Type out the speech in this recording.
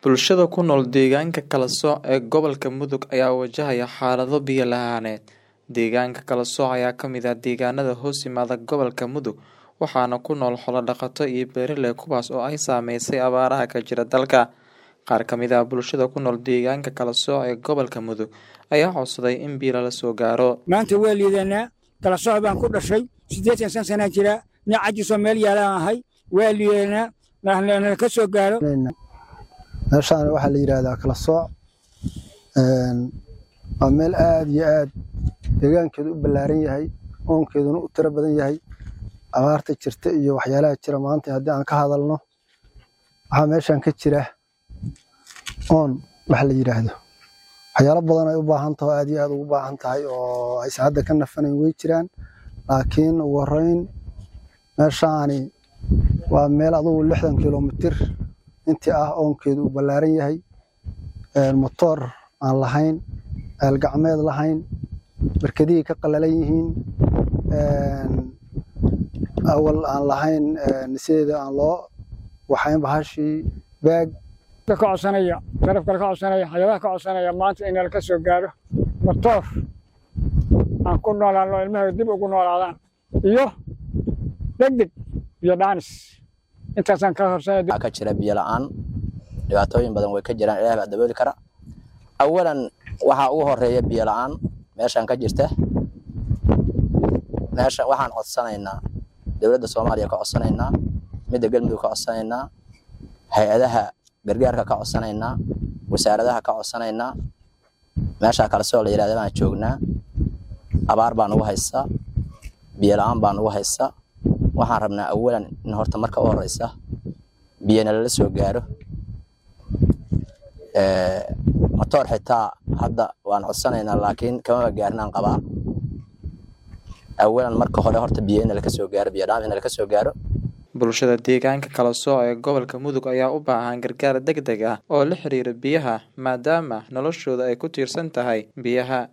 Bulshada ku nool deegaanka kala sooc ee gobolka Mudug ayaa wajahaya xaalado biyo lahaaneed. Deegaanka kala sooc ayaa ka mid ah deegaanada hoos yimaada gobolka Mudug waxaana ku nool xoolo dhaqato iyo beeraley kuwaas oo ay saameysay abaaraha ka jira dalka. Qaar ka mid ah bulshada ku nool deegaanka kala sooc ee gobolka Mudug ayaa codsaday in biyo lala soo gaaro. maanta waa liidanaa kala sooc baan ku dhashay siddeetan san sanaa jira nin cajisoo meel yaalaan ahay waa liidanaa nala ka soo gaaro meeshaan waxaa la yidhaahdaa kala sooc waa meel aad iyo aad deegaankeedu u ballaaran yahay oonkeeduna u tiro badan yahay abaarta jirta iyo waxyaalaha jira maanta haddii aan ka hadalno waxaa meeshaan ka jira oon waxa la yidhaahdo waxyaalo badan ay u baahan tahay oo aad iyo aad ugu baahan tahay oo aysan hadda ka nafanayn way jiraan laakiin ugu horreyn meeshaani waa meel adugu lixdan kilomitir intii ah oonkeedu uu ballaaran yahay motoor aan lahayn ceel gacmeed lahayn barkadihii ka qalalan yihiin awal aan lahayn sideeda aan loo waxayn bahashii baag ka codsanaya darafka ka codsanaya xayawaan ka codsanaya maanta in nala ka soo gaaro motoor aan ku noolaano ilmaha dib ugu noolaadaan iyo degdeg iyo dhaanis intaasaan ka horsanaya waxaa ka jira biyo la'aan dhibaatooyin badan way ka jiraan ilaah baa dabooli kara awalan waxaa ugu horeeya biyo la'aan meeshaan ka jirta meesha waxaan codsanaynaa dowladda soomaaliya ka codsanaynaa midda galmudug ka codsanaynaa hay-adaha gargaarka ka codsanaynaa wasaaradaha ka codsanaynaa meeshaa kale soo la yidhahda baan joognaa abaar baa nugu haysa biyo la'aan baa nugu haysa waxaan rabnaa awalan in horta marka u horeysa biyana lala soo gaaro motoor xitaa hadda waan codsanaynaa laakiin kamaba gaarinaan qabaa awalan marka hore horta biyo in laka soo gaaro biyo dhaam in laka soo gaaro Bulshada deegaanka kala sooc ee gobolka Mudug ayaa u baahan gargaar degdeg ah oo la xiriira biyaha maadaama noloshooda ay ku tiirsan tahay biyaha.